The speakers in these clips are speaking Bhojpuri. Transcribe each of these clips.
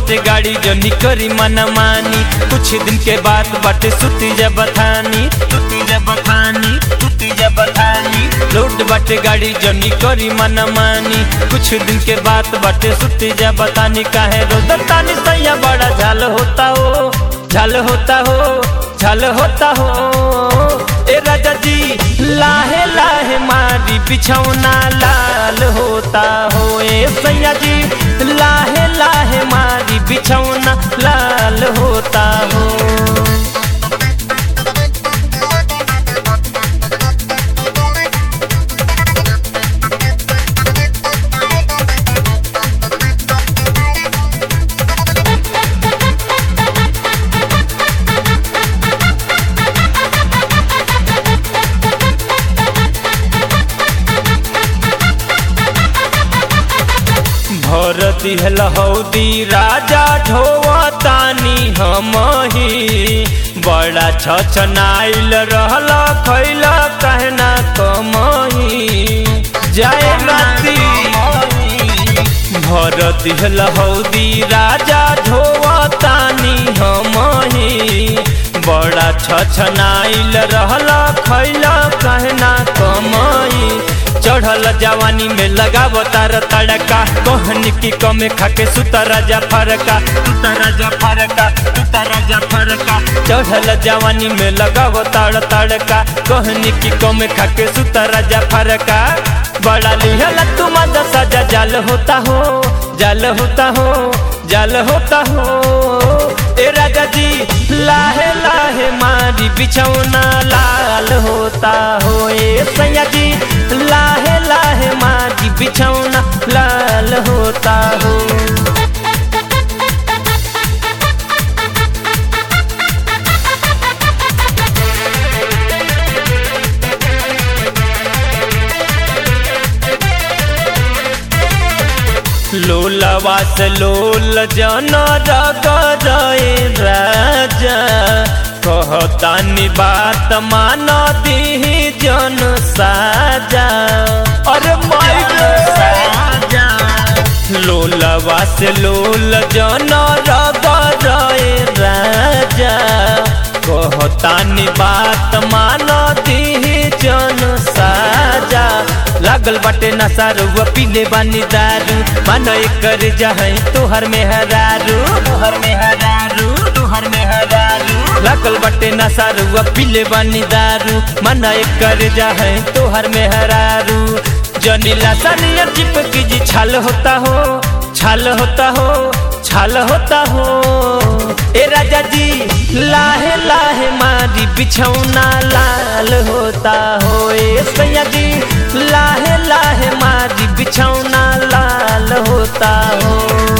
बाटे गाड़ी जो निकरी मन मानी कुछ दिन के बाद बाटे सुती जब बथानी सुती जब बथानी सुती जब बथानी लोड बाटे गाड़ी जो निकरी मन मानी कुछ दिन के बाद बाटे सुती जब बतानी काहे रोदतानी सैया बड़ा झाल होता हो झाल होता हो झाल होता हो ए राजा जी लाहे लाहे मारी बिछौना लाल होता हो ए सैया जी लाहे लाहे मारी बिछौना लाल होता हो भर दिहल हौदी राजा ढोवतानी हमही बड़ा छछनाइल रहल खैल कहना कमही जाए राती भर दिहल हौदी राजा ढोवतानी हमही बड़ा छछनाइल रहल खैल कहना कमही चढ़ल जवानी में लगाव तार तड़का कहन की कमे खाके सुता राजा फरका सुता राजा फरका सुता राजा फरका चढ़ल जवानी में लगाव तार तड़का कहन की कमे खाके सुता राजा फरका बड़ा लिहल तुम सजा जाल होता हो जाल होता हो जाल होता हो ए राजा जी लाहे लाहे मारी बिछौना लाल होता हो ए सैया जी लाहे लाहे मारी बिछौना लाल होता हो लोलवा से लोल जन रगरे राजा कहतानी बात मान दी जन साजा अरे माई साजा लोलवा से लोल जन रगरे राजा कहतानी बात मान दी जन साजा लागल बाटे नसारू पीले बानी दारू मन कर जहाँ तोहर में हरारू तोहर में हरारू तोहर में हरारू लागल बाटे नसारू पीले बानी दारू मन कर जहाँ तोहर में हरारू जनीला सनिया चिपकी जी छाल होता हो छाल होता हो छाल होता हो ए राजा जी लाहे लाहे मारी बिछौना लाल होता हो ए सैया जी लाहे लाहे मारी बिछौना लाल होता हो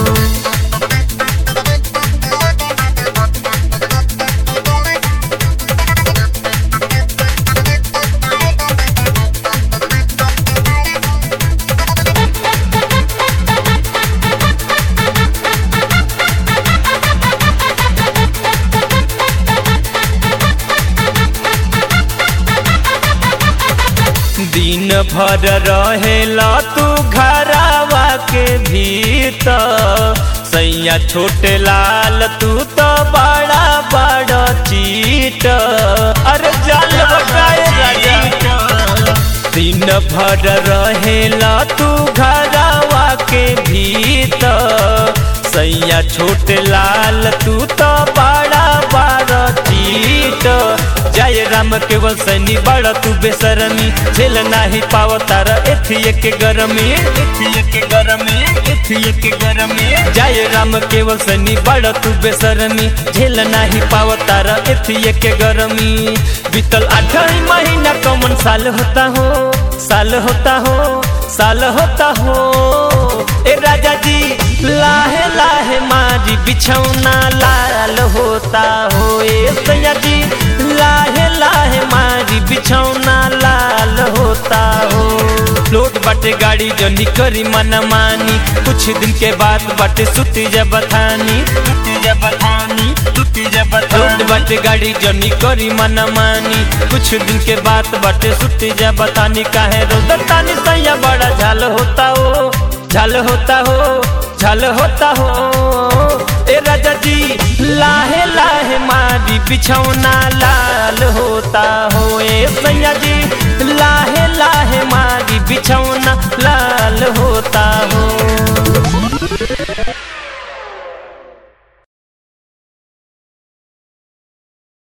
दिन भर रहेला तू घरावा के भीतर सैया छोटे लाल तू तो बड़ा बड़ा चीट अरे जाल बकाए राजा दिन भर रहेला तू घरावा के भीतर सैया छोटे लाल तू तो बड़ा बड़ा चीट जय राम केवल सैनी बड़ा तू बेसरमी झेल नाही पाव तारा एथिए के गरमी एथिए के गरमी एथिए के गरमी जय राम केवल सैनी बड़ा तू बेसरमी झेल नाही पाव तारा एथिए के गरमी बीतल आठ महीना कौन साल होता हो साल होता हो साल होता हो ए राजा जी लाहे लाहे मारी बिछौना लाल होता हो ए सैया जी लाहे लाहे मारी बिछौना लाल होता हो लोट बाटे गाड़ी जो निकरी मन मानी कुछ दिन के बाद बाटे सुती जब थानी सुती जब थानी सुती जब लोट बाटे गाड़ी जो निकरी मन मानी कुछ दिन के बाद बाटे सुती जब थानी काहे रोदतानी सैया बड़ा झाल होता हो झाल होता हो उछल होता हो ए राजा जी लाहे लाहे मारी बिछौना लाल होता हो ए सैया जी लाहे लाहे मारी